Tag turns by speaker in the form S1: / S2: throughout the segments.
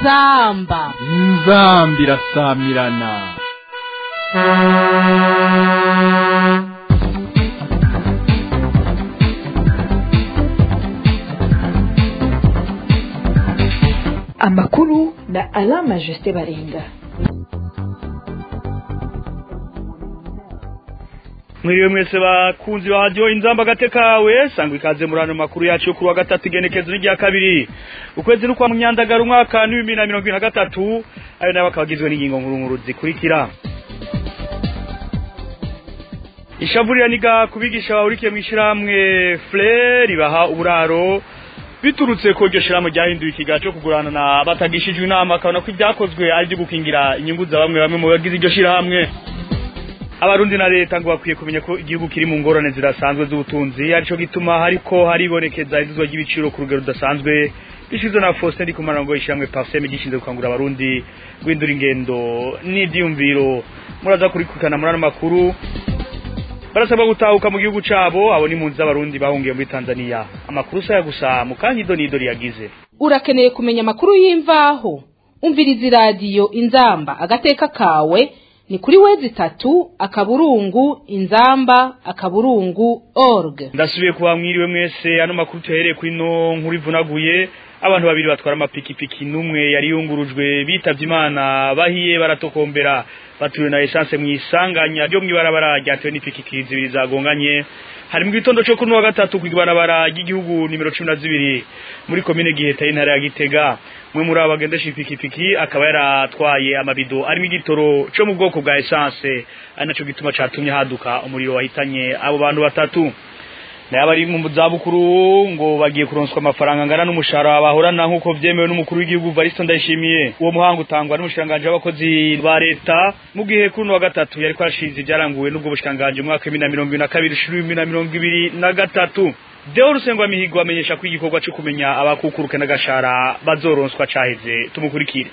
S1: inzamba
S2: inzambi irasamirana
S3: amakuru na alama jusite baringa
S4: mwiriwe mwese bakunzi ba radio inzamba gatekawe sangwa ikaze muri ano makuru yacu yo kuri wa gatatu igenekezo n'irya kabiri ukwezi n'ukwa munyandagara umwaka n'ibihumbi na mirongo ibiri na gatatu ayo nayo akaba agizwe n'ingingo nkuru nkuru zikurikira ishavurira niga kubigisha bahurikiye mu ishyirahamwe fle ribaha uburaro biturutse ko iryo shyirahamwe ryahinduye ikiga cyo kugurana na batagishijwe inama akabona ko ibyakozwe ari ibyo gukingira inyungu za bamwe bamwe mu bagize iryo shyirahamwe abarundi na leta ngo bakwiye kumenya ko igihugu kiri mu ngorane zirasanzwe z'ubutunzi arico gituma hariko haribonekeza iduzwa ry'ibiciro ku rugero rudasanzwe bishizwe na Faustin Ndikumana ngo ishyirahamwe Parseme gishinzwe gukangurira abarundi guhindura ingendo n'ivyumviro muraza kurikurikirana muri ano makuru barasabwa gutahuka mu gihugu cabo abo ni impunzi z'abarundi bahungiye muri Tanzania amakuru saya gusa mu kanyido nido yagize
S1: urakeneye kumenya amakuru y'imvaho umviriza iradiyo inzamba agateka kawe ni kuri wezi tatu akaburungu inzamba akaburungu org
S4: ndasubiye kuba mwiriwe mwese ano makuru tuhereye kuri no nkuru ivunaguye abantu babiri batwara amapikipiki n'umwe yari yungurujwe bitavye imana bahiye baratokombera baturiwe na essence mu isanganya ryo mw'ibarabara ryatewe n'ipikipiki zibiri zagonganye hari mu gitondo cyo kuri wa gatatu ku ibarabara ry'igihugu nimero cumi na zibiri muri komine giheta y'intara ya gitega umwe muri abo bagendesha ipikipiki akaba yaratwaye amabido arimo igitoro cyo mu bwoko bwa essence ari naco gituma catumye haduka umuriro wahitanye abo bantu batatu naye abari mu zabukuru ngo bagiye kuronswa amafaranga angana n'umushahara bahorana nk'uko vyemewe n'umukuru w'igihugu Varisto Ndayishimiye uwo muhango utangwa n'umushiranganje w'abakozi ba leta mu gihe kuri wa gatatu yariko arashize ibyaranguwe n'ubwo bushiranganje mu mwaka w'ibihumbi na mirongo ibiri na kabiri ushira ibihumbi na mirongo ibiri na gatatu Deo Rusengwa Mihigo amenyesha ko igikorwa cyo kumenya abakukuruke n'agashara bazoronswa caheze tumukurikire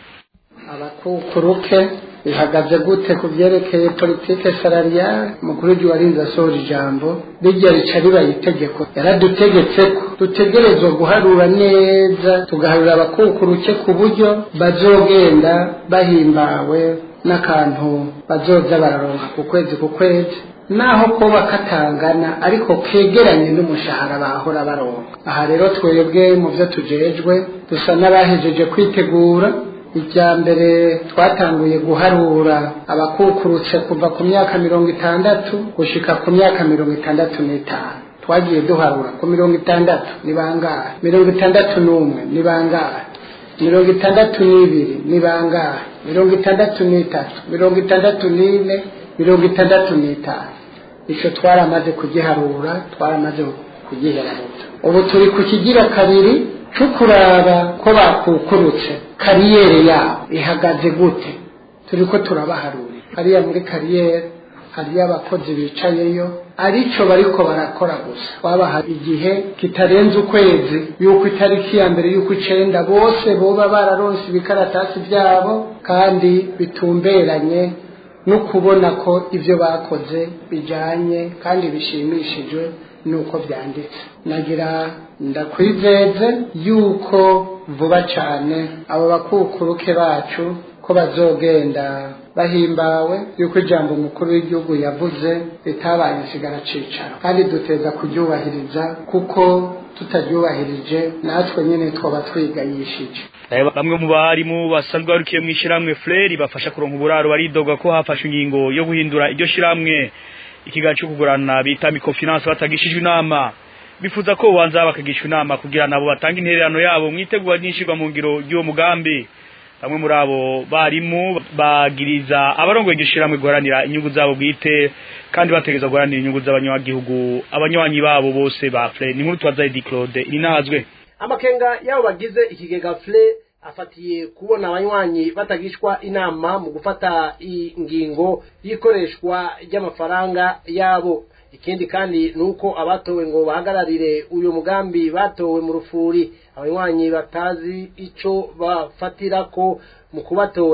S5: abakukuruke bihagaze gute ku byerekeye politike salariale umukuru w'igihugu warinze asohora ijambo rijya rica ribaye itegeko yaradutegetse ko dutegerezwa guharura neza tugaharura abakukuruke ku buryo bazogenda bahimbawe n'akantu bazoza bararonka ku kwezi ku kwezi naho kuba katangana ariko kegeranye n'umushahara bahora baronka aha rero twebwe mu byo tujejwe dusa n'abahejeje kwitegura icya mbere twatanguye guharura abakukurutse kuva ku myaka mirongo itandatu gushika ku myaka mirongo itandatu n'itanu twagiye duharura ku mirongo itandatu ni bangahe mirongo itandatu n'umwe ni bangahe mirongo itandatu n'ibiri ni bangahe mirongo itandatu n'itatu mirongo itandatu n'ine mirongo itandatu n'itanu icyo twaramaze kugiharura twaramaze kugiheraruza ubu turi ku kigira kabiri cyo kuraba ko bakukurutse kariyeri yabo ihagaze gute turi ko turabaharura hariya muri kariyeri hariyo abakozi bicayeyo arico bariko barakora gusa twabaha igihe kitarenze ukwezi yuko itariki ya mbere yuko icenda bose boba bararonse ibikaratasi byabo kandi bitumberanye no kubona ko ibyo bakoze bijanye kandi bishimishijwe nuko byanditse nagira ndakwizeze yuko vuba cyane abo bakukuruke bacu ko bazogenda bahimbawe yuko ijambo umukuru w'igihugu yavuze ritabaye insigara cicaro kandi duteza kuryubahiriza kuko tutaryubahirije natwe nyine twaba twigayishije
S4: bamwe mu barimu basanzwe barukiye mu ishyirahamwe fleri bafasha kuronka uburaro baridoga ko hafashwe ingingo yo guhindura iryo shyirahamwe ikiganiro cyo kugurana bita mikofinance batagishijwe inama bifuza ko ubanza bakagishwa inama kugira nabo batanga intererano yabo mwitegura n'ishirwa mu ngiro ry'uwo mugambi bamwe muri abo barimu bagiriza abarongoye igishirahamwe guharanira inyungu zabo bwite kandi bategeza guharanira inyungu z'abanyagihugu abanywanyi babo bose ba fle ni nkuru twaza Edi Claude inahazwe
S6: amakenga yabo bagize ikigega fle afatiye kubona abanywanyi batagishwa inama mu gufata ingingo y'ikoreshwa ry'amafaranga yabo ikindi kandi ni uko abatowe ngo bahagararire uyu mugambi batowe mu rufuri abanywanyi batazi ico bafatira ko mu kubatora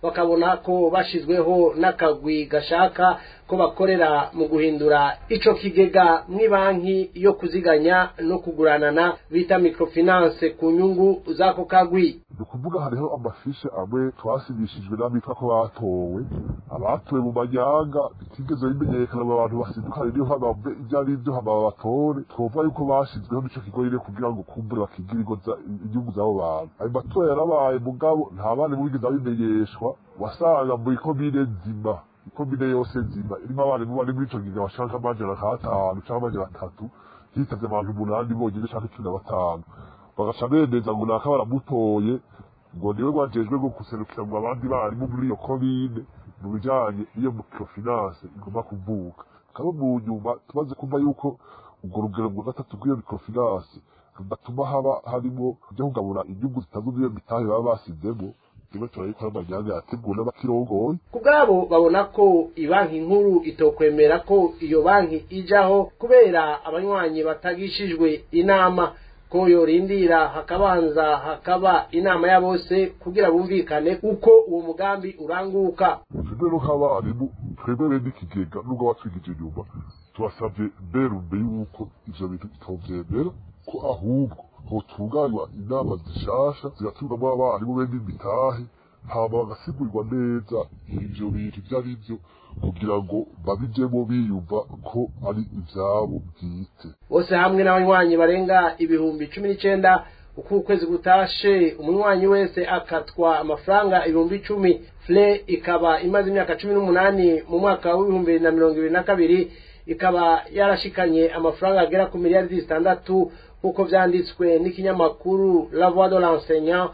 S6: bakabona ko bashizweho n'akagwi gashaka ko bakorera mu guhindura ico kigega mw'ibanki yo kuziganya no kuguranana bita microfinance ku nyungu z'ako kagwi
S7: ni ukuvuga hariho amafishe amwe twasibishijwe n'abitwa ko batowe abatowe mu manyanga bitigeze bimenyekana mu abantu basidukanye niyo hamave ibyo ari byo hama babatore twovuga yuko bashizweho n'ico kigo nyene kugira ngo kumbure bakigire inyungu z'abo bantu ayo matora yarabaye mugabo nta bandi bigeze babimenyeshwa wasanga mu ikomine nzima ikomine yose nzima irimo abarimu bari muri ico gihe bashaka amajana nk'atanu canke amajana atatu hitavye abantu umunani bonyene canke cumi na batanu bagaca bemeza ngo naka baramutoye ngo niwe wajejwe ngo guserukira mu abandi barimu muri iyo komine mu bijanye iyo microfinance igomba kuvuka kaba mu nyuma tumaze kumva yuko urwo rugero rwa gatatu rw'iyo microfinance rudatuma haba harimo kujya kugabura inyungu zitazuze iyo mitahe baba basizemo rimwe turabikora amanyanga yateguwe n'abakirongoye
S6: ku bwabo babona ko ibanki nkuru itokwemera ko iyo banki ijaho kubera abanywanyi batagishijwe inama ko yorindira hakabanza hakaba inama ya bose kugira bumvikane uko uwo mugambi uranguka
S7: twebwe no nk'abarimu twebwe bene ikigega nubwo batwigije inyuma tubasabye mberumbe yuko ivyo bintu bitovyemera ko ahubwo hotunganywa inama zishasha zigatumwamo abarimu bene imitahe hama bagasigurirwa neza ivyo bintu ivyo ari vyo kugira ngo babijemo biyumva ko ari ivyabo bwite
S6: bose hamwe n'abanywanyi barenga ibihumbi cumi n'icenda uko ukwezi gutashe umunywanyi wese akatwa amafaranga ibihumbi icumi fle ikaba imaze imyaka cumi n'umunani mu mwaka w'ibihumbi bibiri na mirongo ibiri na kabiri ikaba yarashikanye amafaranga agera ku miliyari zitandatu nk'uko vyanditswe n'ikinyamakuru la voix de l'enseignant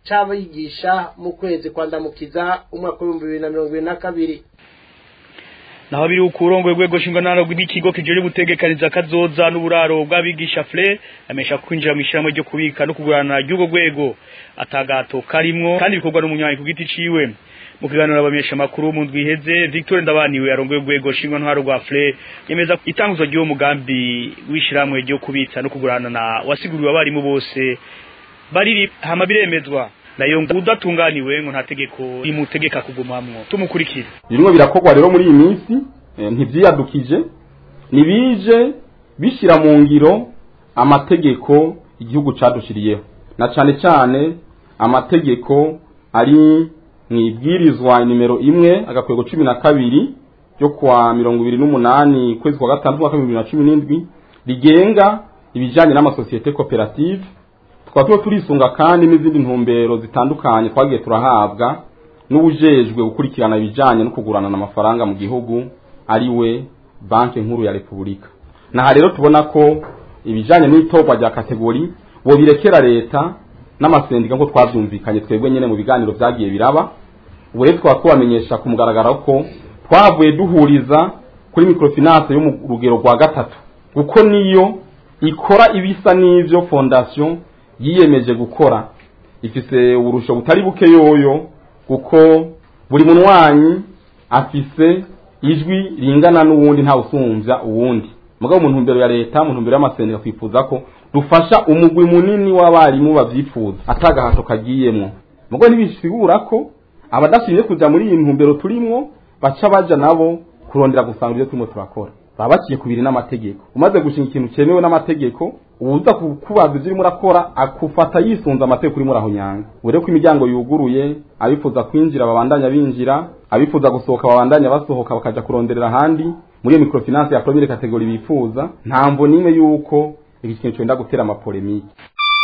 S6: c'abigisha mu kwezi kwandamukiza umwaka w'ibihumbi bibiri na mirongo ibiri na kabiri
S4: naho biri ukurongo rwego shingwanaro rw'ikigo kijeje gutegekaniza kazoza n'uburaro bw'abigisha fle amesha kwinjira mu ishyirahamwe ryo kubika no kugurana ry'ubwo rwego atagato karimwo kandi bikorwa n'umunywanyi ku giti ciwe mu kiganiro abamenyesha makuru mu ndwi iheze Victor Ndabaniwe arongoye urwego shingwanaro rwa fle yemeza itanguzwa ry'uwo mugambi w'ishyirahamwe ryo kubitsa no kugurana na wasiguriwe abarimu bose bari hama biremezwa nayo udatunganiwe ngo nta tegeko rimutegeka kugumamwo tumukurikire
S8: birimo birakorwa rero muri iyi minsi ntibyiyadukije ntibije bishyira mu ngiro amategeko igihugu cadushiriyeho na cyane cyane amategeko ari mu ibwirizwa nimero imwe agakwego cumi na kabiri ryo kuwa mirongo ibiri n'umunani ukwezi kwa gatandatu umwaka w'ibihumbi bibiri na cumi n'indwi rigenga ibijyanye n'amasosiyete koperative tukaba tuba turisunga kandi n'izindi ntumbero zitandukanye twagiye turahabwa n'ubujejwe gukurikirana ibijyanye no kugurana amafaranga mu gihugu ari we banki nkuru ya repubulika naha rero tubona ko ibijyanye n'itorwa rya kategori bo birekera leta n'amasendika nk'uko twabyumvikanye twebwe nyine mu biganiro byagiye biraba ubu rero twaba tubamenyesha ku mugaragaro ko twavuye duhuriza kuri microfinance yo mu rugero rwa gatatu kuko niyo ikora ibisa n'ibyo fondasiyo yiyemeje gukora ifise uburusho butari buke yoyo kuko buri munywanyi afise ijwi ringana n'uwundi nta usumvya uwundi mugabo mu ntumbero ya leta mu ntumbero y'amasendika twifuza ko dufasha umugwi munini w'abarimu bavyifuza atagahato kagiyemwo mugabo ntibisigura ko abadashimye kuja muri iyi ntumbero turimwo baca baja nabo kurondera gusanga ibyo turimo turakora baba baciye kubiri n'amategeko umaze gushinga ikintu cyemewe n'amategeko uza kukubaza ibyo urimo urakora akufata yisunze amategeko urimo urahonyanga ubure ko imiryango yuguruye abifuza kwinjira babandanya binjira abifuza gusohoka babandanya basohoka bakaja kuronderera ahandi muri iyo microfinance ya premiere kategori bifuza nta mvo n'imwe yuko iki kintu cyenda gutera amapolemike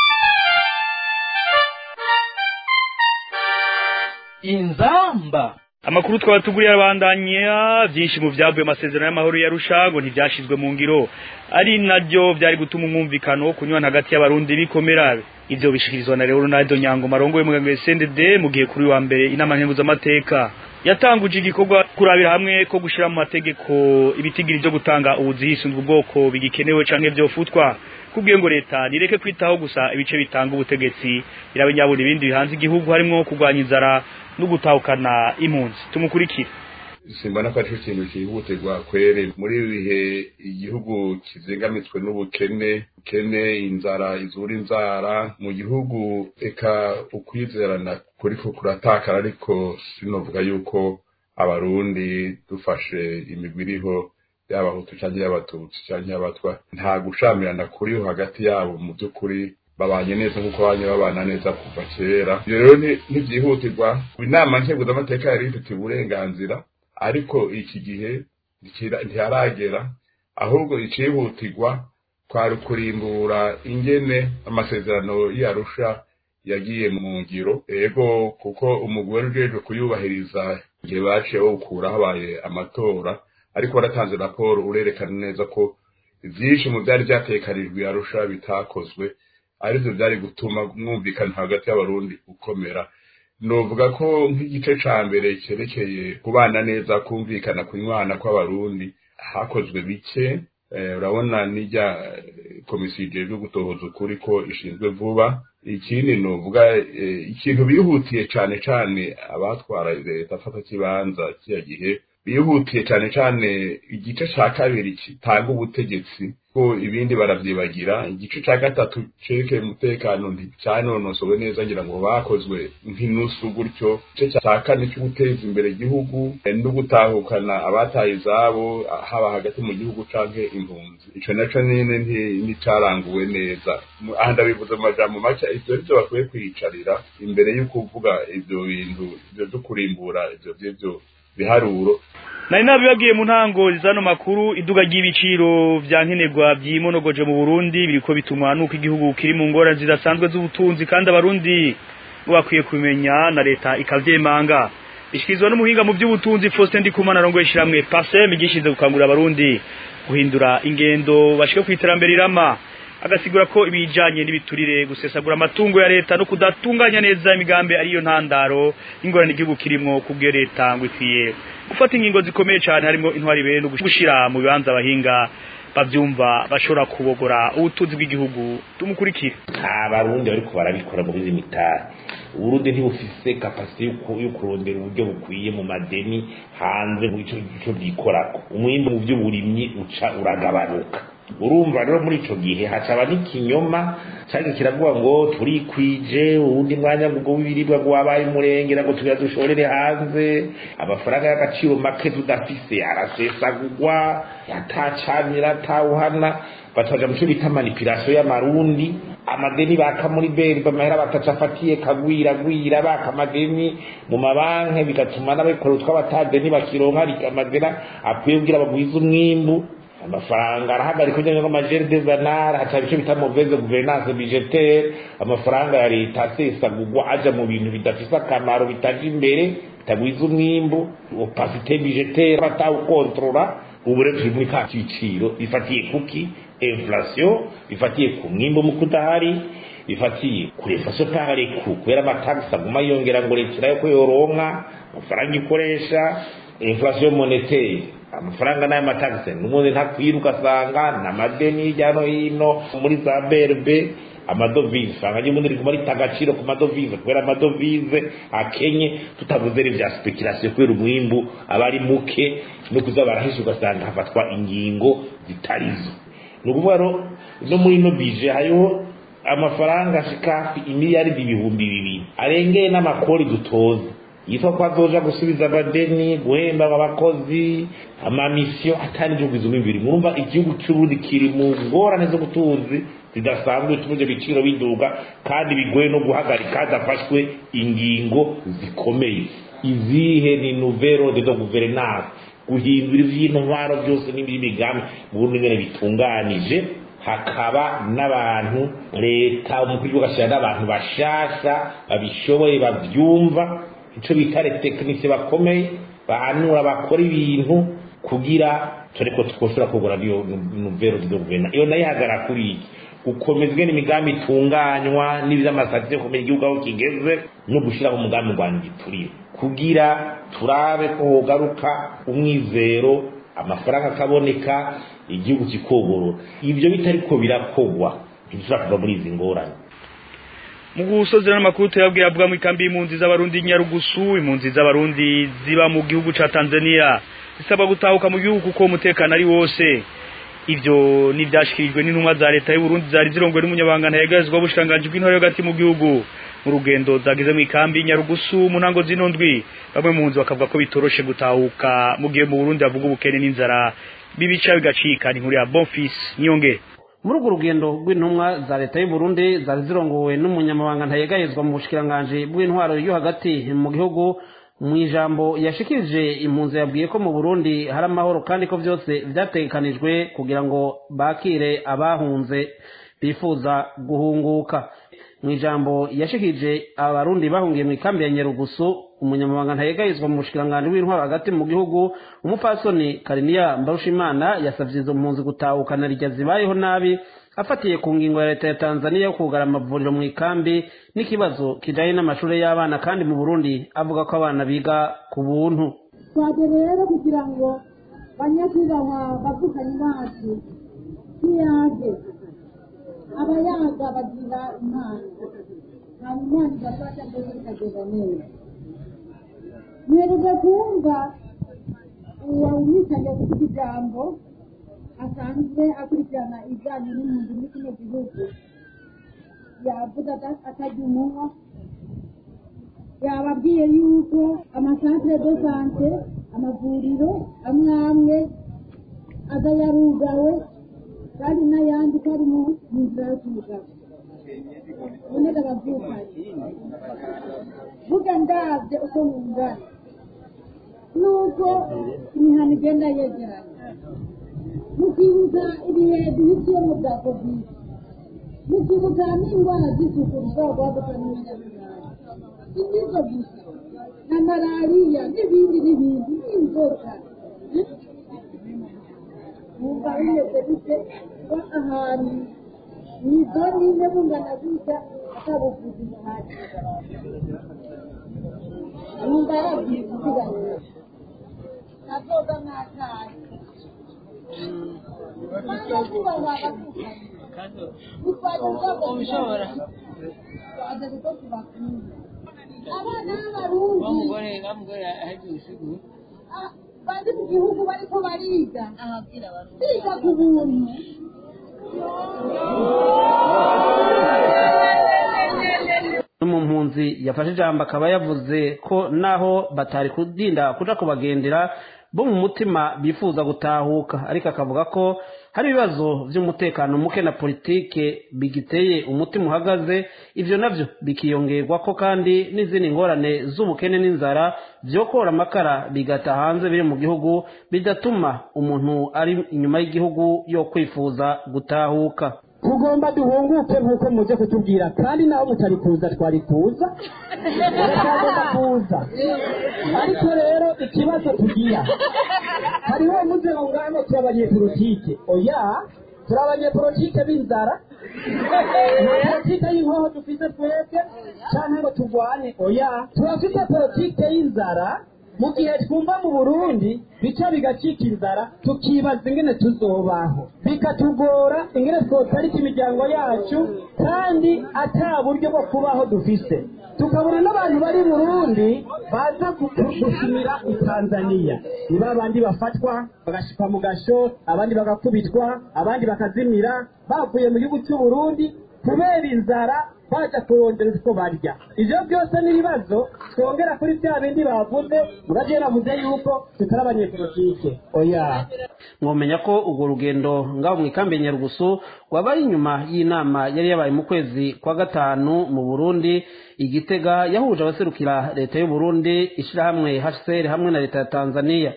S2: inzamba
S4: amakuru twaba tuguriye abandanya byinshi mu byavuye amasezerano y'amahoro ya rushago ntibyashizwe mu ngiro ari nabyo byari gutuma umwumvikano kunywana hagati y'abarundi bikomera ibyo bishikirizwa na Leonardo Nyango marongo y'umuganga SNDD mu gihe kuri wa mbere inama nkenguzamateka yatanguje igikorwa kurabira hamwe ko gushira mu mategeko ibitigiri byo gutanga ubuzihisunzwe ubwoko bigikenewe canke byofutwa kubwiye ngo leta nireke kwitaho gusa ibice bitanga ubutegetsi irabe nyabona ibindi bihanze igihugu harimo kurwanya inzara no gutahukana impunzi tumukurikire
S9: simbona ko ari ikintu cyihutirwa kwere muri ibi bihe igihugu kizingamitswe n'ubukene bukene inzara izura inzara mu gihugu eka ukwizerana kuriko kuratakara ariko sinovuga yuko abarundi dufashe imigwi iriho y'abahutu canke y'abatutsi canke y'abatwa nta gushamirana kuriho hagati yabo mu by'ukuri babanye neza nk'uko banye babana neza kuva kera ibyo rero ntibyihutirwa inama nkeguzamateka yari ifite uburenganzira ariko iki gihe ntiharagera ahubwo icihutirwa kwari kurimbura ingene amasezerano y'arusha yagiye mu ngiro ego kuko umugwi wari ujejwe kuyubahiriza igihe baciye bawukura habaye amatora ariko waratanze raporo urerekana neza ko vyinshi mu vyari vyatekanijwe arusha bitakozwe arivyo vyari gutuma mwumvikana hagati y'abarundi gukomera novuga ko nk'igice ca mbere cerekeye kubana neza kumvikana kunywana kw'abarundi hakozwe bike urabona n'ijya komisiyo ijejwe gutohoza ukuri ko ishinzwe vuba ikindi novuga ikintu bihutiye cane cane abatwara leta afata kibanza kiya gihe bihutiye cane cane igice ca kabiri kitanga ubutegetsi ko ibindi baravyibagira igice ca gatatu cerekeye umutekano nticyanonosowe neza ngira ngo bakozwe nk'inusu gutyo igice ca kane cyo guteza imbere igihugu no gutahukana abataye izabo haba hagati mu gihugu canke impunzi ico naco nyene nticaranguwe neza aha ndabivuze mu majambo make ivyo nivyo bakwiye kwiyicarira imbere y'uko uvuga ivyo bintu ivyo vyo kurimbura ivyo vy'ivyo biharuro
S4: nari nabibabwiye mu ntango zano makuru iduga ry'ibiciro vya nkenerwa vyimonogoje mu Burundi biriko bitumwa nuko igihugu kiri mu ngorane zidasanzwe z'ubutunzi kandi abarundi bakwiye kumenya na leta ikavyemanga bishikirizwa n'umuhinga mu by'ubutunzi Faustin Ndikumana arongoye ishiramwe PASEM gishinze gukangurira abarundi guhindura ingendo bashike ku iterambere irama agasigura ko ibijanye n'ibiturire gusesagura amatungo ya leta no kudatunganya neza imigambi ariyo ntandaro ingorane igihugu kirimwo kubwiyo leta ngo ikwiye gufata ingingo zikomeye cyane harimo intwari bene no gushira mu bibanza abahinga bavyumva bashobora kubogora ubutunzi bw'igihugu tumukurikire
S10: abarundi bariko barabikora muri izi mitari uburundi ntibufise kapasite yo kurondera uburyo bukwiye mu madeni hanze mu ico bwikorako umwimbu mu vy'uburimyi uca uragabanuka urumva rero muri ico gihe hacaba n'ikinyoma cyari kiravuga ngo turikwije uwundi mwanya ngo w'ibiribwa ngo wabaye umurengera ngo tugira dushorere hanze amafaranga y'agaciro make tudafise arasesagurwa yatacamira atawuhana bataja mu cyo bita manipulation y'amarundi amadeni baka muri beri bamahera bataca afatiye kagwiragwira baka amadeni mu mabanki bigatuma n'abikora utw'abatadeni bakironka amadeni akwiye kugira bagwize umwimbu amafaranga arahagarika kugira ngo amajeri de zanara haca ibice bita mauvaise gouvernance budgetaire amafaranga ya leta asesagurwa aja mu bintu bidafise akamaro bitaja imbere bitagwiza umwimbu opacité budgetaire batawukontrola ubu rero turi muri ka kiciro bifatiye kuki inflation bifatiye ku mwimbu mu kudahari bifatiye kuri inflation par ku kubera amatagisi aguma yongera ngo leta irayo ko yoronka amafaranga ikoresha inflation monétaire amafaranga n'aya matagisi n'ubundi ntakwiruka asanga n'amadeni hirya no hino muri za berbe amadovize usanga ry'ubundi riguma rita agaciro ku madovize kubera amadovize akenye tutavuze ibya speculation kubera umwimbu aba ari muke no kuza barahisha ugasanga hafatwa ingingo zitarizo ni ukuvuga rero no muri ino bije hariho amafaranga ashika imiliyaridi ibihumbi bibiri arengeye n'amakori dutoza yitwa ko azoja gusubiza amadeni guhemba abakozi amamisiyo atari igihugu izo bibiri murumva igihugu cy'uburundi kiri mu ngorane z'ubutunzi zidasanzwe bituma ibyo biciro biduga kandi bigoye no guhagarika hadafashwe ingingo zikomeye izihe ni nouvelle de gouvernance guhindura ivy'intwaro byose n'ibindi migambi mu burundi ngene bitunganije hakaba n'abantu leta umukuru w'igihugu agashyira n'abantu bashasha babishoboye bavyumva ico bita tekinisi bakomeye bahanura bakora ibintu kugira tureko twoshobora kugura niyo nouvelle de gouvernance iyo nayo ihagara kuri iki gukomezwa n'imigambi itunganywa n'ivy'amasatisi yo kumenya igihugu aho kigeze no gushiraho umugambi ngwanya igiturire kugira turabe ko hogaruka umwizero amafaranga akaboneka igihugu kikogorora ivyo bitariko birakogwa ntitushobora kuva muri izi ngorane
S4: mu gusozera n'amakuru tuyabwiye avuga mu ikambi y'impunzi z'abarundi nyarugusu impunzi z'abarundi ziba mu gihugu ca Tanzania zisabwa gutahuka mu gihugu kuko umutekano ari wose ivyo nivyashikirijwe n'intumwa za leta y'u Burundi zari zirongowe n'umunyabanga ntayegazwa w'ubushikiranganji bw'intore hagati mu gihugu mu rugendo zagize mu ikambi nyarugusu mu ntango zino ndwi bamwe mu nzu bakavuga ko bitoroshe gutahuka mu gihe mu Burundi bavuga ubukene n'inzara bibica bigacika ni nkuru ya Bonfils Niyonge
S11: muri urwo rugendo rw'intumwa za leta y'u Burundi zari zirongowe n'umunyamabanga ntayegayezwa mu bushikiranganje bw'intwaro yo hagati mu gihugu mu ijambo yashikirije impunzi yabwiye ko mu Burundi hari amahoro kandi ko byose byategekanijwe kugira ngo bakire abahunze bifuza guhunguka mu ijambo yashikirije abarundi bahungiye mu ikambi ya Nyarugusu umunyamabanga ntayegayezwa mu bushikiranganje w'intwaro hagati mu gihugu umupfasoni Kariniya Mbarushimana yasavye izo mpunzi gutahukana rijya zibayeho nabi afatiye ku ngingo ya leta ya Tanzania yo kugara amavuriro mu ikambi n'ikibazo kijanye n'amashuri y'abana kandi mu Burundi avuga ko abana biga ku buntu
S12: twaje rero kugira ngo banyakubahwa bavukanye bacu ntiyage abayaga bagira impano hanyuma imana igafasha mbese bikagenda neza mwereze kumva uwo umwicanyi kuvuga ijambo asanzwe akurikirana ibijyanye n'impunzi muri kino gihugu yavuga atajya umunwa yababwiye yuko amasantere de sante amavuriro amwe amwe aza yarugawe kandi n'ayandi ko ari mu nzira yo kugaba uboneka ababyukanye vuga ndabye uko mungana nuko imihana igenda yegeranye mukibuka ibihe duhitiyemo bya kovide mukibuka n'indwara z'isuku zishobora guhaduka n'umunyamuryango sindizo gusa na malariya n'ibindi n'ibindi n'inzoka numva bimeze bite kuba ahantu mu idoni imwe bungana gutya atabuvuzi buhagije numva yabwiye kuziganira ntazoga mwataye abana b'abarundi bari mu gihugu bariko bariga biga ku buntu
S11: no mu mpunzi yafashe ijambo akaba yavuze ko naho batari kudinda kuja kubagendera bo mu mutima bifuza gutahuka ariko akavuga ko hari ibibazo by'umutekano muke na politike bigiteye umutima uhagaze ivyo navyo bikiyongerwa ko kandi n'izindi ngorane z'ubukene n'inzara vyokora amakara bigata hanze biri mu gihugu bidatuma umuntu ari inyuma y'igihugu yo kwifuza gutahuka
S13: tugomba duhunguke nk'uko muje kutubwira kandi naho mutari kuza twari kuza tugomba kuza ariko rero ikibazo tugira hariho muze ngo ngano turi abanyepolitike oya turi abanyepolitike b'inzara nta politike y'inkoho dufite twebwe cyangwa ngo turwane oya turafite politike y'inzara mu gihe twumva mu burundi bica bigacika inzara tukibaza ingene tuzobaho bikatugora ingene twotarika imiryango yacu kandi ata buryo bwo kubaho dufise tukabura n'abantu bari burundi baza gushimira i tanzaniya ni ba bandi bafatwa bagashikwa mu gasho abandi bagakubitwa abandi bakazimira bavuye mu gihugu cy'uburundi kubera inzara baja kurondera utwo barya ivyo byose ni ibibazo twongera kuri bya bindi bavuze muraje navuze yuko tutari abanyepolitike oya
S11: mwomenya ko urwo rugendo ngaho mu ikambi ya nyarugusu rwabaye inyuma y'inama yari yabaye mu kwezi kwa gatanu mu burundi igitega yahuje abaserukira leta y'u burundi ishirahamwe hcr hamwe na leta ya tanzania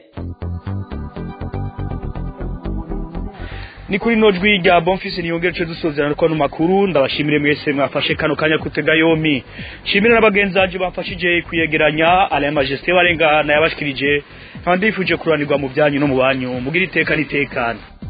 S4: ni kuri no jwi rya bonfisi niyongere cyo dusozerana ko no makuru ndabashimire mwese mwafashe kano kanya kutega yomi shimira n'abagenzi baje bafashije kuyegeranya ala majesté barengana yabashikirije kandi ifuje kuranirwa mu byanyu no mu banyu mugira iteka nitekana